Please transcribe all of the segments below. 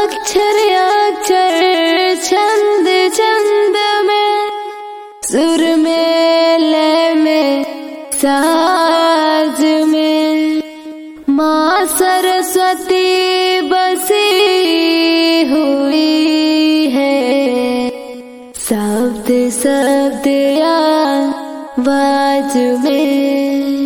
अक्षर अक्षर छंद छंद में सुर में लय में साज में माँ सरस्वती बसी हुई है शब्द शब्द आवाज में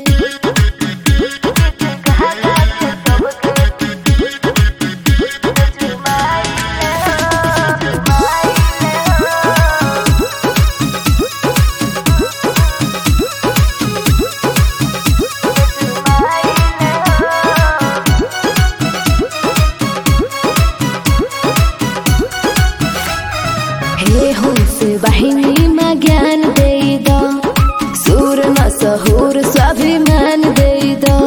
हे हंस वाहिनी में ज्ञान दे दो सूर न सहूर स्वाभिमान दे दो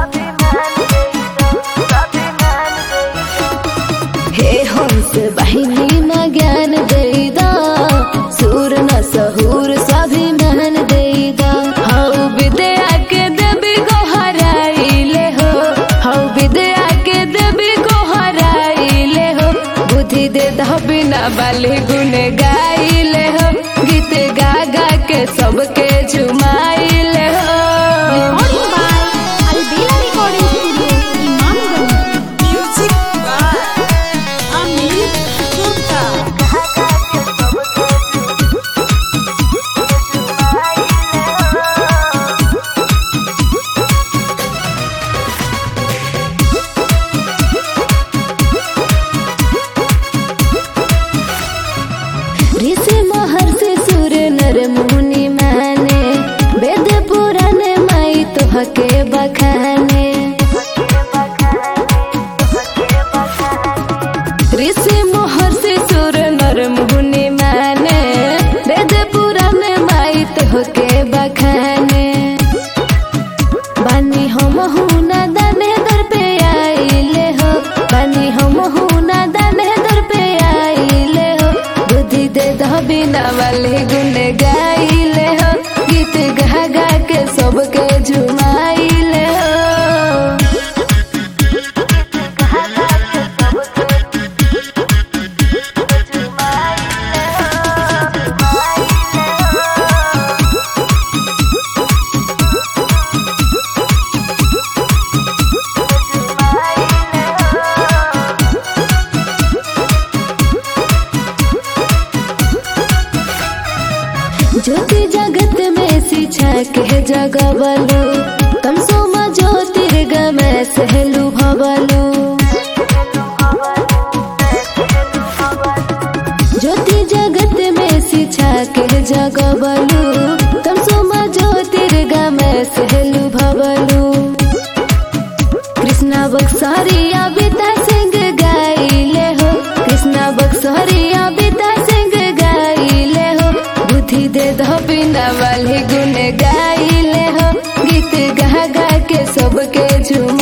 हे हंस वाहिनी में ज्ञान दे दो सूर न सहूर स्वाभिमान दे दो हौ विद्या के देवी को हराइले हो हौ विद्या के देवी को हराइले हो बुद्धि दे दो बिना बाली गुन गाइले हो गीत गा गा के सबके झुमाइले हो Recording by Albela Recording Studio, Imamganj. Music by Amir Gupta. ऋषि महर्षि सुर नर मुनि माने वेद पुराण माई तोहके बखाने ऋषि महर्षि सुर नर मुनि माने वेद पुराण माई तोहके बखाने बानी हम हुना दाने दर पे आइले हो बानी हम हुना दाने दर पे आइले हो बुद्धि दे दो बिना वाले गुण गाइले हो गीत गा गा के सबके झुमाइले हो ज्योति जगत में शिक्षा के जगबलु तम सोमा ज्योतिर्गमय सहलु भवलु ज्योति जगत में शिक्षा के जगबलु तम सोमा ज्योतिर्गमय सहलु भवलु कृष्णा बक्सरिया बिता सिंह गाइले हो कृष्णा बक्सरिया बिता सिंह गाइले हो बुद्धि दे दो बिना वाले गुण गाइले हो गीत गा गा के सबके झुम